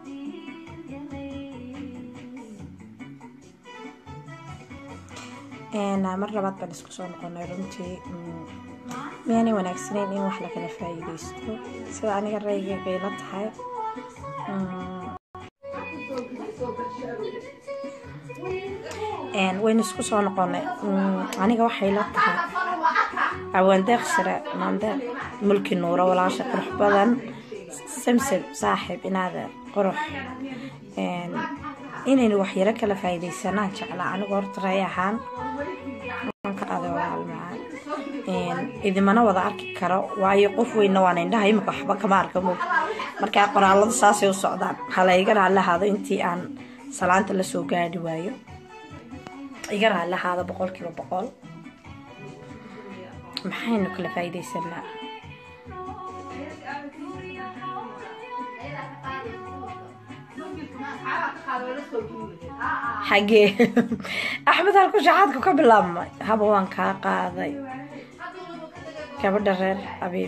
mar labaad baan isku soo noqonay runtii miyaanay wanaagsaneyn in wax lakala faa-iideysto sida aniga rayga bayla tahay waynu isku soo noqonay aniga waxay la tahay awaandeeq shire maandeeq mulki nuuro walaasha qurux badan samsam saaxiib inaada qurux inaynu waxyaro kala faa-iideysanaan jeclaa anigu horta ray ahaan ka qaaday walaal macaan idimana wada arki karo waayo qof weyna waan indhaha imika waxba kama arka mog markaa qoraalada saasay u socdaan halayga raalahaado intii aan salaanta lasoo gaadhi waayo iga raalahaada boqol kiiba boqol maxaynu kala faa-iideysanaa xagee axmed halku shaxaadku ka bilaabmay haba waan kaa qaaday gabadha reer abiib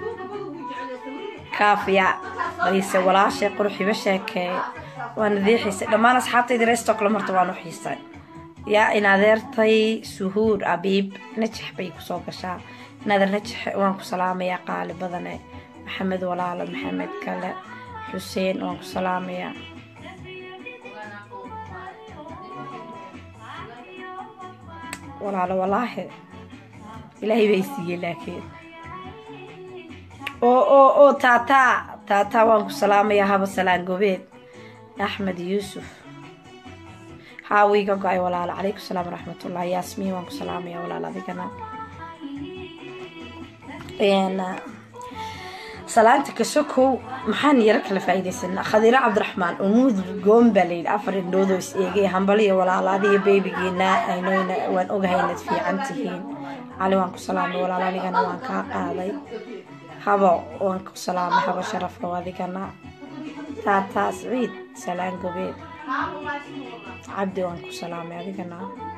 kaafiya baliise walaashay quruxiba sheekeey waana diixiisay dhammaan asxaabtaydi reestoo kale marta waan u xiisay yaa in adeertay suhuur abiib najax bay kusoo gashaa inadeer najax waan ku salaamayaa qaali badane maxamed walaalo maxamed kale xuseen waan ku salaamayaa walaalo walaahi ilaahay bay siiyey laakiin oo oo oo taataa taataa waan ku salaamayaa haba salaan gobeed axmed yuusuf haawiiga go-ay walaalo calaykum salaam waraxmatullah yaasmiin waan ku salaamayaa walaal adigana salaanta kasokow maxaan yaro kala faa-iideysanaa khadiiro cabdiraxmaan umuud goon baa layidhi afar indhoodoo is eegay hambaliyo walaalaadiyo beebigiina aynoyna waan ogahay inaad fiican tihiin cali waan ku salaamay walaal adigana waan kaa qaaday habo waan ku salaamay habo sharafo adigana taataa siciid salaan gobeed cabdi waan ku salaamay adigana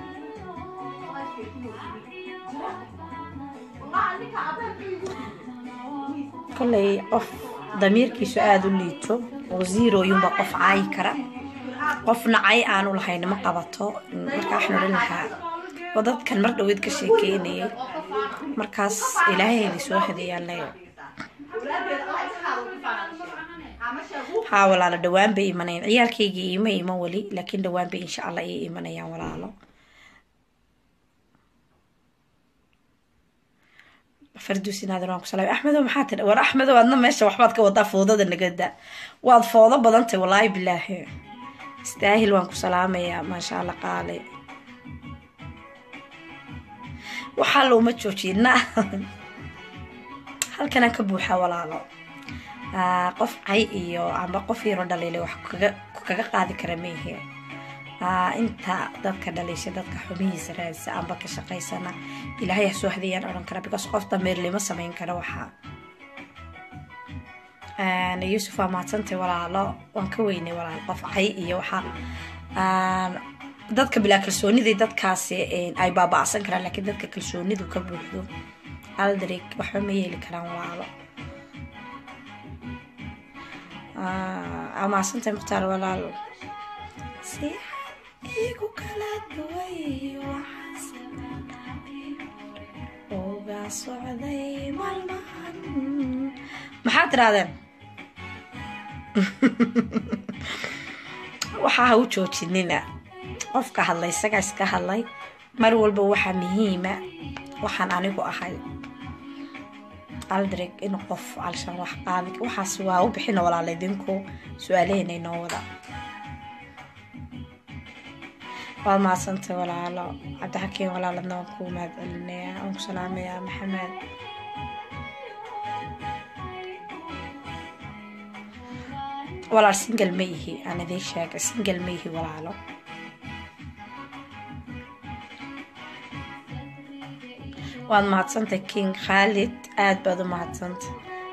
koley qof damiirkiisu aada u liito oo ziirooyunba qof caayi kara qof nacay aanu lahayn ma qabato markaa waxaan odhan lahaa oo dadkan mar dhaweyd ka sheekeynayay markaas ilaahayda soo hadeeyaan leeya haa walaalo dhawaan bay imanayan ciyaalkaygii iima ima weli laakiin dhawaan bay insha allah ii imanayaan walaalo farduus inaadan waan ku salaamay axmedo maxaa tidha war axmedo adna meesha waxbaad ka wadaa foodada nagada waad foodo badantay wallaahi bilaahi istaahil waan ku salaamayaa maasha allah qaale waxaa looma joojina halkanaan ka buuxaa walaalo qof cay iyo amba qof yaro dhaliilay wax ku kaga qaadi kara maihe inta dadka dhaliisha dadka xumihiisa raadisa amba ka shaqaysana ilaahay hasoo hadayaan odhan kara because qof dameerlima samayn kara waxaa yuusuf waa mahadsantay walaalo waan ka weynay walaal qof cay iyo waxaa dadka bilaa kalsooniday dadkaasi ay baaba-san karaan laakiin dadka kalsoonidu ka buuxdo aldrig waxba ma yeeli karaan walaalo amaasantay mukhtaar walaal si igu kala duway uga socday maalmahan maxaad tirahdeen waxaa ha u joojinina qofka hadlay isagaa iska hadlay mar walba waxaa muhiima waxaan anigu ahay aldrig in qof alshan wax qaadi waxaas waa u bixina walaala idinku su-aalaheena inoo wada waad mahadsantay walaalo cabdixakiin walaaladna waan ku mahad celinaya waan ku salaamayaa maxamed walaal single ma yihi aan idiin sheegay single ma yihi walaalo waad mahadsantay king khaalid aada baad u mahadsantay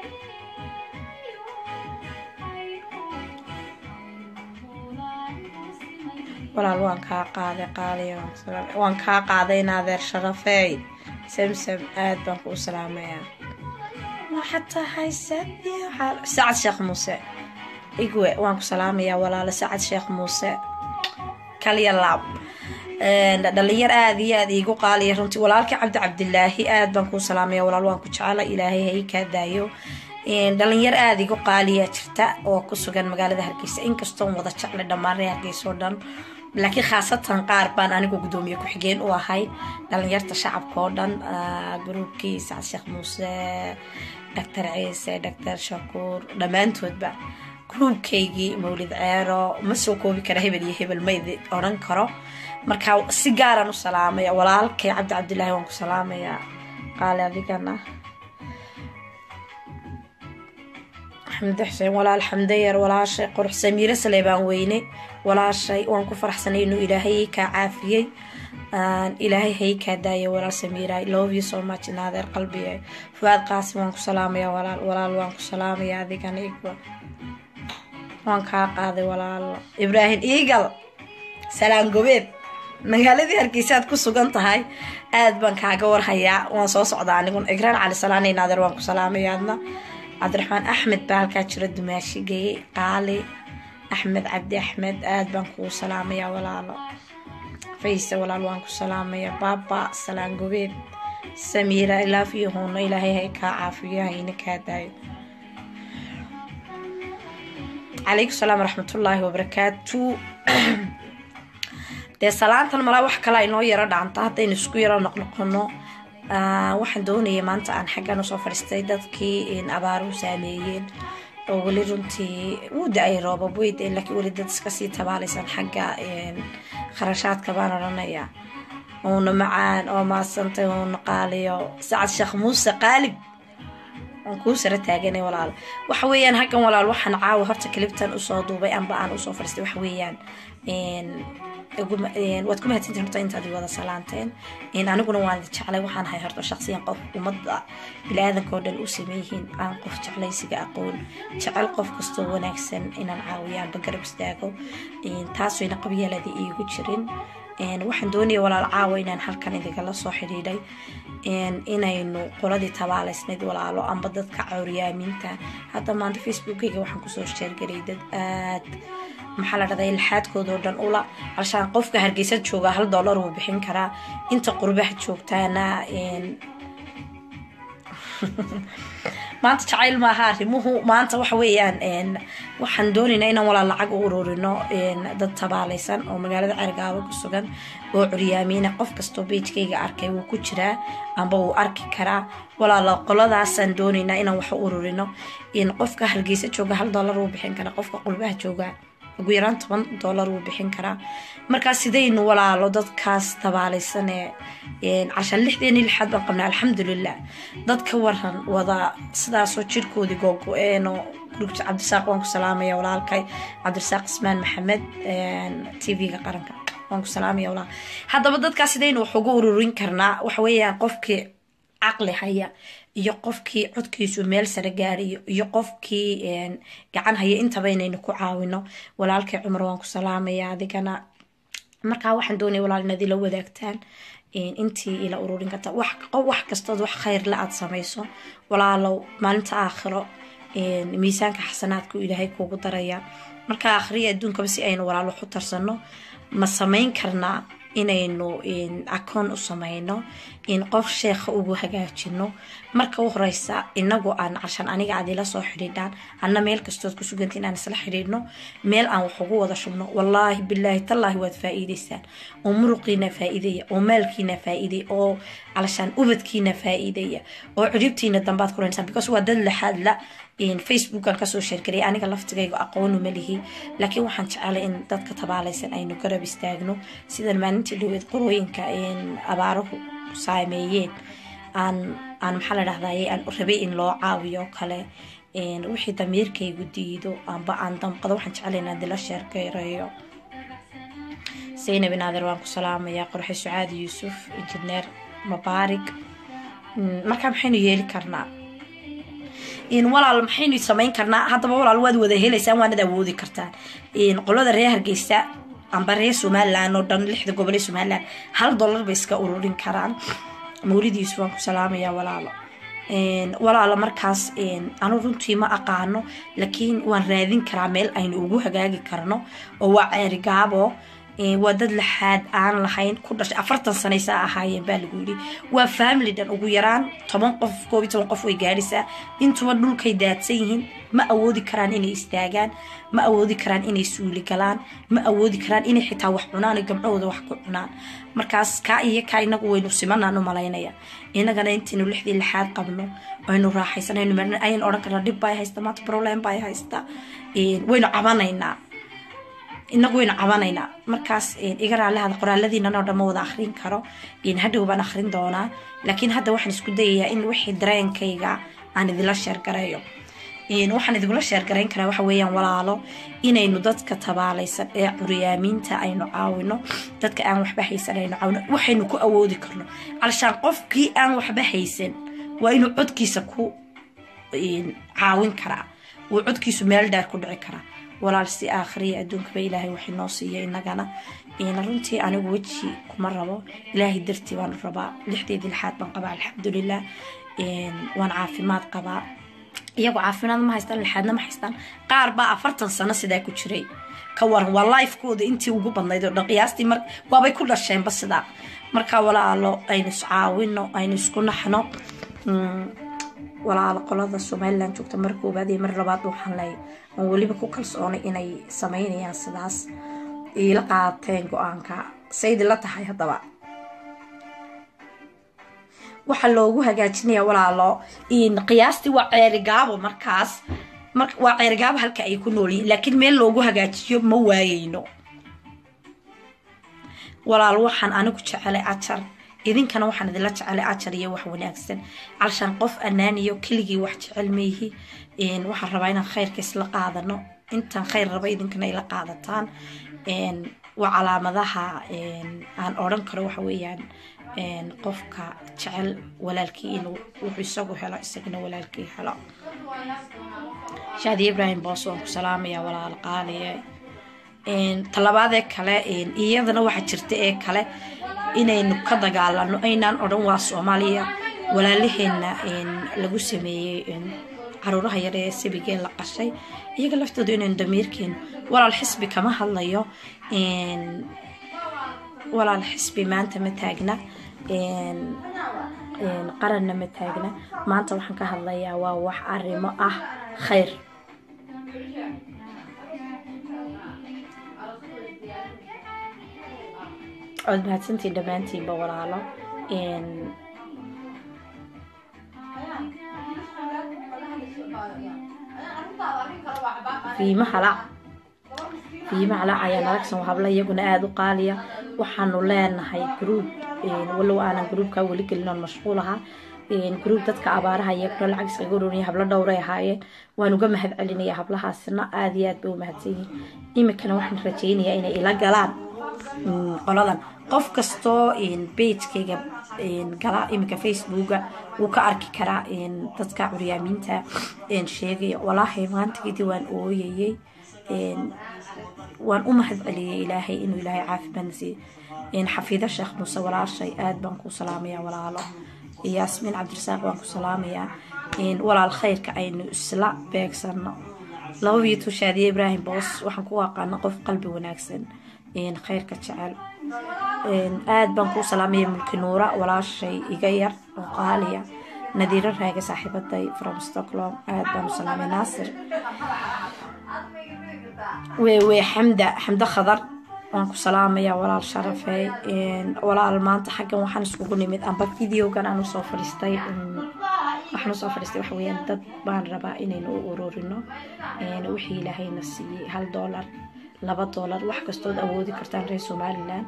walaal waan kaa qaaday qaaliya waan kaa qaaday inaadeer sharafeey samsam aad baan kuu salaamayaa waxaad tahay sacad sheekh muuse igwe waan ku salaamayaa walaalo sacad sheekh muuse kalya laab dhalinyar aada iyo aada iigu qaaliya runtii walaalkii cabdi cabdilaahi aada baan kuu salaamaya walaal waan ku jecela ilaahay ha ii kaa daayo dhalinyar aada igu qaaliya jirta oo ku sugan magaalada hargeysa inkastoon wada jeclay dhammaan ree hargeysa oo dhan laakiin khaasatan qaar baan anigu gudoomiye ku-xigeen u ahay dhalinyarta shacabka oo dhan gruubkii sacad sheekh muuse doctor ciise doctor shakuur dhammaantoodba gruubkaygii mawlid ceero ma soo koobi kara hebel iyo hebel maydi odhan karo marka si gaaraan u salaamaya walaalkay cabdi cabdilaahi waan ku salaamayaa qaali adigana xamde xuseen walaal xamdeyar walaashay qurux samiire saleebaan weyne walaashay waan ku faraxsanay inuu ilaahay kaa caafiyey ilaahay hay kaa daaya walaal samiira love you so much inaadeer qalbiga fuaad qaasim waan ku salaamaya walaal walaal waan ku salaamaya adigana igwa waan kaa qaaday walaalo ibraahim eagal salaan gobeed magaaladii hargeysaad ku sugan tahay aada baan kaaga warhayaa waan soo socdaa anigun igraan cali salaanay naadeer waan ku salaamaya adna cabdiraxmaan axmed baa halkaa jira dumaashigay qaali axmed cabdi axmed aada baan kugu salaamayaa walaalo fayse walaal waan ku salaamayaa baaba salaan gobeed samiira ilaaf iyo huuno ilaahay hay kaa caafiyo hayna kaa daayo calaykum salaam waraxmatullaahi wabarakaatu dee salaantan malaa wax kale inoo yaro dhaanta haddaynu isku yaro noqnoqono waxaan doonaya maanta aan xaggan usoo fadhiistay dadkii abaaruhu saameeyeen oo weli runtii wuu da-ay roobab wey deen laakiin weli dad iska sii tabaalaysan xagga kharashaadka baan odhanayaa uuna macaan oo maadsantay uuna qaaliyo sacad sheekh muuse qaalib waan kuu sara taaganay walaal waxa weeyaan haggan walaal waxaan caawa horta kalibtan usoo duubay amba aan usoo fadhiistay waxa weeyaan waad ku mahadsantiin horta intaad wada salaanteen aniguna waan jeclay waxaan hay horta shaqsiyan qof ummadda bili-aadanka oo dhan u sameeyihiin aan qof jeclaysiga aqoon jecel qof kastoo wanaagsan inaan caawiyo amba garab istaago taasayna qabyaaladii iigu jirin waxaan doonaya walaal caawa inaan halkan idigala soo xidhiidhay inaynu qoladii tabaalaysnayd walaalo amba dadka cawriyaaminta hadda maanta facebookeyga waxaan kusoo sheergaray dad aad maxaa la dhahday laxaadkoodao dhan ula alshaan qofka hargeysa jooga hal dollar wuu bixin karaa inta qurbaha joogtaana maanta jacayl maaha arrimuhu maanta waxa weeyaan waxaan doonaynaa inaan walaal lacag u ururino dad tabaalaysan oo magaalada cergaabo ku sugan oo curyaamiina qof kastoo beijkayga arkay wuu ku jiraa amba wuu arki karaa walaalo qoladaasaan doonaynaa inaan wax u ururino qofka hargeysa jooga hal dollar wuu bixin karaa qofka qurbaha jooga ugu yaraan toban dollar wuu bixin karaa markaa sidaynu walaalo dadkaas tabaalaysanee cashaan lixdeeni lixaad baan qabnaa alxamdulilah dadka waran wada sidaasoo jirkoodii googo-eenoo gurugta cabdisaaq waan ku salaamaya walaalkay cabdirasaaq ismaan maxamed t v-ga qaranka waan ku salaamaya walaal haddaba dadkaas sidaynu wax ugu ururin karnaa waxa weeyaan qofkii caqli haya iyo qofkii codkiisu meel sare gaarayo iyo qofkii gacan haya intaba inaynu ku caawino walaalkay cumar waan ku salaamaya adigana markaa waxaan doonaya walaal inaad ila wadaagtaan intii ila ururin karta wax kastood wax khayrla aad samayso walaalow maalinta aakhiro miisaanka xasanaadku ilaahay kuugu daraya markaa akhriya adduunkaba si aynu walaal wax u tarsano ma samayn karnaa inaynu akoon u samayno in qof sheekha ugu hagaajino marka u horeysa inagu aan cashan aniga aad ila soo xidhiidhaan anna meel kastood ku suganta inaan isla xidhiidhno meel aan wax ugu wada shubno wallaahi bilaahi tallaahi waad faa-iideysaan oo muruqiina faa-iideya oo maalkiina faa-iideya oo calashaan ubadkiina faa-iideya oo ciribtiina dambaad kuraysaan because waa dad laxaad la facebookan kasoo sheergaray aniga laftigayga aqoonu malihi laakiin waxaan jecelay in dadka tabaalaysan aynu garab istaagno sidan maalintii dhaweed qorooyinka abaaruhu saameeyeen aan aan maxaa la dhahdaye aan rabay in loo caawiyo kale wixii damiirkaygu diido amba aan damqado waxaan jecelay inaan dila sheergareeyo saynab naadir waan ku salaamayaa qorxe sucaadi yuusuf injineer mubaarig markaa maxaynu yeeli karnaa walaal maxaynu samayn karnaa haddaba walaal waad wada helaysaan waanad awoodi kartaan qolada reer hargeysa amba reer somalilan oo dhan lixda gobol ee somalilan hal dollar bay iska ururin karaan mawlidiisu waan ku salaamayaa walaalo walaala markaas anu runtii ma aqaano laakiin waan raadin karaa meel aynu ugu hagaagi karno oo waa ceerigaabo waa dad laxaad aan lahayn ku dhashay afartan sanaysaa ahaayeen baa lagu yidhi waa family dhan ugu yaraan toban qof koob iyo toban qof way gaadhisaa intuba dhulkay daadsan yihiin ma awoodi karaan inay istaagaan ma awoodi karaan inay suuli galaan ma awoodi karaan inay xitaa wax cunaan oo gabdhahooda wax ku cunaan markaas kaa iyo kaa inagu waynu simanaan u malaynaya inagana intaynu lixdii lixaad qabno aynu raaxaysanaynu marna ayan odhan karna dhib baa haysta maanta problem baa haysta waynu cabanaynaa inagu waynu cabanaynaa markaas iga raallihada qoraaladiinan oo dhan ma wada akhrin karo hadhow baan akhrin doonaa laakiin hadda waxaan isku dayayaa in wixii dareenkayga aan idinla sheergareeyo waxaan idingula sheergarayn karaa waxa weeyaan walaalo inaynu dadka tabaalaysan ee curyaamiinta aynu caawino dadka aan waxba haysan aynu caawino waxaynu ku awoodi karno alshaan qofkii aan waxba haysan waa inuu codkiisa ku caawin karaa uu codkiisu meel dheer ku dhici karaa walaal si aakhriya adduunkaba ilaahay waxay noo siiya inagana runtii anigu weji kuma rabo ilaahay dartii baan rabaa lixdeedii lixaad baan qabaa alxamdulilah waan caafimaad qabaa iyagoo caafimaad ma haystaan lixaadna ma haystaan qaar baa afartan sano sidaa ku jiray ka waran waa lifekooda intii ugu badnayd oo dhan qiyaastii mar waabay ku dhasheenba sidaa markaa walaalo aynu iscaawino aynu isku naxno walaalo qolada somalilan joogta mar koobaad iyo mar labaad waxaan leeyahay aan weliba ku kalsoonay inay sameynayaan sidaas iila qaateen go-aanka saydi la tahay haddaba waxaa loogu hagaajinaya walaalo qiyaastii waa ceerigaabo markaas waa ceerigaabo halka ay ku noolyihiin laakiin meel loogu hagaajiyo ma waayeyno walaal waxaan anigu jecelay ajar idinkana waxaan idinla jecelay ajar iyo wax wanaagsan calshaan qof anaaniyo keligii wax jecel maihi waxaan rabaa inaan khayrka isla qaadano intaan khayr raba idinkana ila qaadataan waa calaamadaha aan odhan karo waxa weeyaan qofka jecel walaalkii inuu wuxuu isagu helo isagana walaalkii helo shaadi ibrahim boos waan ku salaamaya walaal qaaliye talabaadee kale iyadana waxaa jirta ee kale inaynu ka dagaalano aynaan odhan waa soomaaliya walaalaheena lagu sameeyey caruuraha yar ee sabigee la qashay iyaga laftooda inaynu damiirkeenu walaal xisbi kama hadlayo walaal xisbi maanta ma taagna qaranna ma taagna maanta waxaan ka hadlayaa waa wax arrimo ah khayr ood mahadsantiin dhammaantiinba walaalo fiima halac fiima halac ayaa nalagsan habla iyaguna aada u qaaliya waxaanu leenahay gruub walow aanan gruubkaa weli gelin oon mashquul ahaa gruub dadka abaaraha iyaguna lacag iskaga uroniya hablo dhowray ahaayeen waan uga mahad celinaya hablahaasina aada iyo aad bay u mahadsan yihiin iminkana waxaan rajaynayaa inay ila galaan qoladan qof kastoo bagekayga gala iminka facebooka wuu ka arki karaa dadka curyaamiinta sheegaya walaahi maantageedii waan ooyayey waan u mahad celiyey ilaahay inuu ilaahay caafimaadna siiyo xafiida sheekh muuse walaashay aad baan ku salaamaya walaalo yaasmiin cabdirasaaq waan ku salaamayaa walaal khayrka aynu isla beegsano laba biyo tushaadiye ibraahim boos waxaan ku aqaana qof qalbi wanaagsan khayrka jecel aad baan kuu salaamaya mulki nuura walaashay iga yar oo qaaliya nadiiro raaga saaxiibaday from stockholm aad baan u salaamay naasir wewe xamda xamdo khadar waan ku salaamaya walaal sharafey walaal maanta xaggan waxaan iskugu nimid amba videogan aan usoo fadhiistay waxaan usoo fadhiistay waxa weeyaan dad baan rabaa inaynu u ururino wixii ilaahayna siiyey hal doolar laba doolar wax kastood awoodi kartaan reer somalilan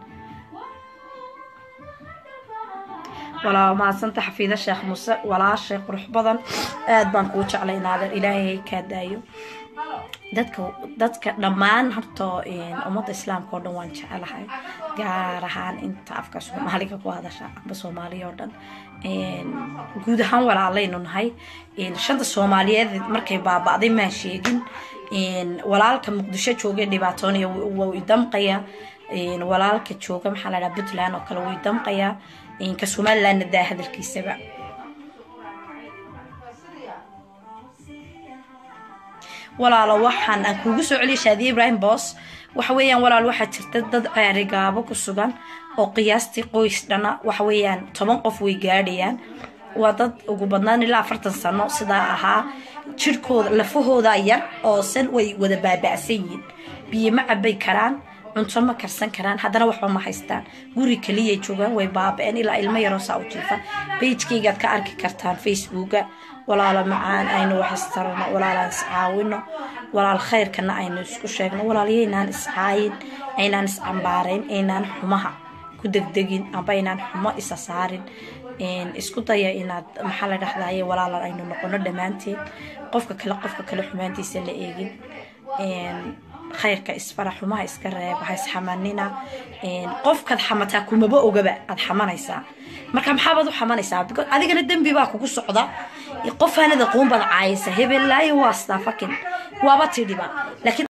walaa mahadsanta xafiida sheekh muuse walaashay qurux badan aada baan kuu jeclay naadeer ilaahay kaa daayo dadka dadka dhammaan horta ummadda islaamka oo dhan waan jecelahay gaar ahaan inta afka soomaaliga ku hadasha amba soomaaliya oo dhan guud ahaan walaalaynu nahay shanta soomaaliyeed markay baaba'day maan sheegin walaalka muqdisho jooga dhibaatoonaya wuu idamqaya walaalka jooga maxaa la dhaha puntland oo kale wuu idamqayaa ka somalilandna daa hadalkiisaba walaalo waxaan aan kuugu soo celiya shaadiye ibraahim boos waxa weeyaan walaal waxaa jirta dad ceerigaabo ku sugan oo qiyaastii qoys dhana waxa weeyaan toban qof way gaadhayaan waa dad ugu badnaan ilaa afartan sano sidaa ahaa jirhkooda lafahooda yar oo san way wada baaba'san yihiin biyo ma cabay karaan cunto ma karsan karaan haddana waxba ma haystaan guri keliyay joogaan way baaba-een ilaa ilmo yaroo saa u jiifa beijkaygaad ka arki kartaan facebooka walaalo macaan aynu wax istarano walaalaan iscaawino walaal khayrkana aynu isku sheegno walaalyaynaan iscaayin aynaan iscambaarayn aynaan xumaha ku degdegin amba aynaan xumo isa saarin isku daya inaad maxaa la dhahdaye walaalan aynu noqono dhammaanteen qofka kale qofka kale xumaantiisa la eegin khayrka isfara xumaha iska reeba ha isxamanina qofkaad xamataa kumaba ogaba aad xamanaysaa marka maxaabaad u xamanaysaa because adigana dembi baa kugu socda qof aanad aqoon baad caayisa hebelaayo waa staafakin waaba tidhiba laakiin